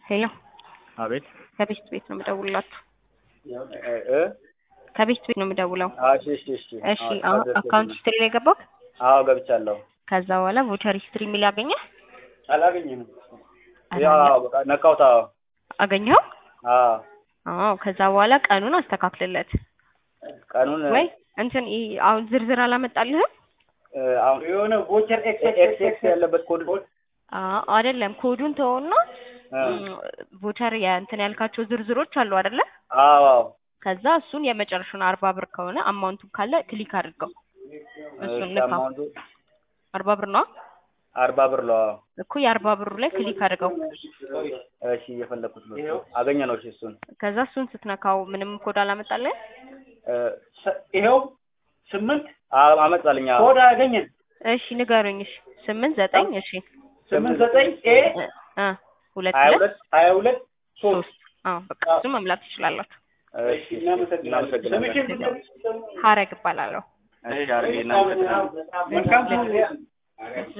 ሄሎ አቤት ከቤት ቤት ነው የምደውልላችሁ። እ ከቤት ቤት ነው የምደውለው። እሺ እሺ እሺ እሺ አሁን አካውንት ሂስትሪ ላይ ገባሁ። አዎ ገብቻለሁ። ከዛ በኋላ ቮቸር ሂስትሪ የሚል ያገኘ አላገኘም። ያው በቃ ነካውታ። አገኘው። አዎ አዎ ከዛ በኋላ ቀኑን አስተካክልለት ቀኑን ወይ እንትን ይ- አሁን ዝርዝር አላመጣልህም? እ፣ አሁን የሆነ ቮቸር ኤክስ ኤክስ ኤክስ ያለበት ኮድ አዎ አይደለም ኮዱን ተወውና እ፣ ቮቸር የእንትን ያልካቸው ዝርዝሮች አሉ አይደለ? አዎ አዎ ከዛ እሱን የመጨረሻውን አርባ ብር ከሆነ አማውንቱን ካለ ክሊክ አድርገው እሱን እሺ፣ ልካ አማውንቱ አርባ ብር ነው አርባ ብር ነው። አዎ። እኮ የአርባ ብሩ ላይ ክሊክ አድርገው እሺ እየፈለኩት ነው። አገኘ ነው። እሺ እሱን ከዛ እሱን ስትነካው ምንም ኮድ አላመጣልህ እ፣ ሰ- ይኸው ስምንት አዎ አመጣልኝ። አዎ ኮድ አገኘን። እሺ ንገሩኝ እሺ ስምንት ዘጠኝ እሺ ስምንት ዘጠኝ ኤ እ እ ሁለት ሀያ ሁለት ሁለት ሀያ ሁለት ሶስት ሶስት አዎ በቃ እሱን መምላት ትችላላችሁ እሺ እናመሰግናለን። ስምሽን ሀረግ እባላለሁ እሺ አድርጌ እናመሰግናለን። መልካም